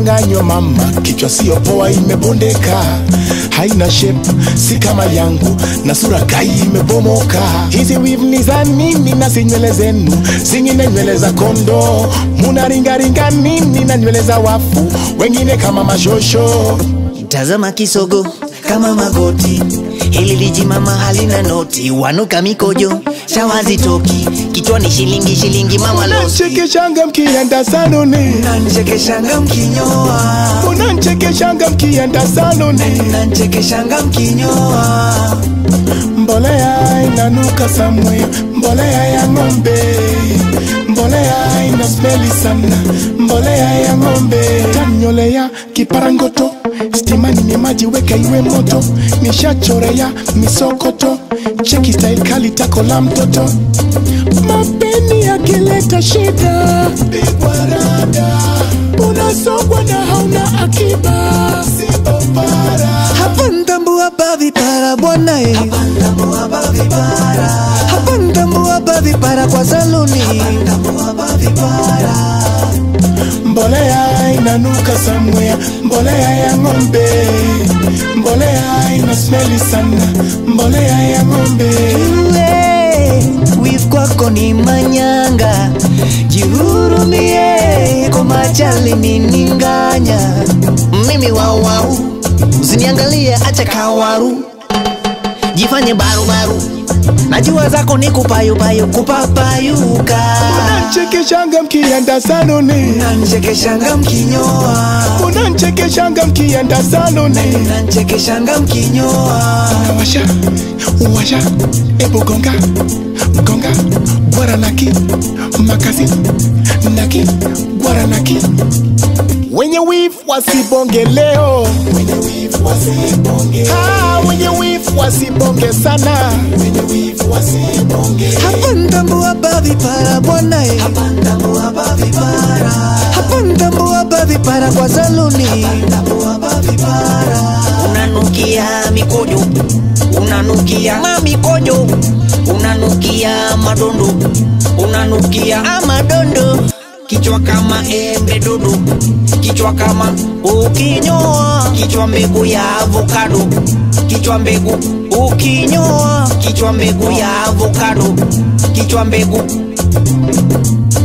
umedanganywa mama, kichwa sio poa, imebondeka, haina shape, si kama yangu, na sura kai imebomoka. Hizi weave ni za nini na si nywele zenu, zingine nywele za kondo, munaringaringa nini na nywele za wafu, wengine kama mashosho. Tazama kisogo kama magoti, hili lijimama halina noti, wanuka mikojo shawazi toki, kichwani shilingi shilingi mama losi, Unanchekeshanga mkienda saluni, nanchekeshanga mkinyoa, unanchekeshanga mkienda saluni, nanchekeshanga mkinyoa, mbolea inanuka somewhere, mbolea ya ng'ombe, mbolea ina smeli sana, mbolea ya ng'ombe. Tanyolea kiparangoto, stimani ni maji, weka iwe moto, nishachorea misokoto, cheki style kali, tako la mtoto, mapeni yakileta shida, pigwa rada, unasogwa na hauna akiba, sibobara hapa ntambua bavi para bwana eh, hapa ntambua bavi para, hapa ntambua bavi para kwa saluni, hapa ntambua bavi para mbolea inanuka somewhere, mbolea ya ng'ombe, mbolea ina smeli sana, mbolea ya ng'ombe. Wif kwako ni manyanga, jihurumie kwa majali nininganya. Mimi wauwau, usiniangalie acha kawaru, jifanye barubaru, najua zako ni kupayupayu kupapayuka, Unanchekeshanga mkienda saluni, nanchekeshanga mkinyoa, unanchekeshanga mkienda saluni. nanchekeshanga mkinyoa. Washa, washa, ebu gonga, gonga, gwara naki, makasi, naki, gwara naki. Wenye wivu wasibonge leo, wenye wivu wasibonge, ah, wenye wivu wasibonge sana, wenye wivu wasibonge. Hapa ntambua bavi para bwana eh. Hapa ntambua bavi para. Hapa ntambua bavi para kwa saluni. Hapa ntambua bavi para. Unanukia mikojo, unanukia mamikojo, unanukia madondo, unanukia amadondo. Kichwa kama embe dodo, kichwa kama ukinyoa, kichwa mbegu ya avocado, kichwa mbegu ukinyoa, kichwa mbegu ya avocado, kichwa mbegu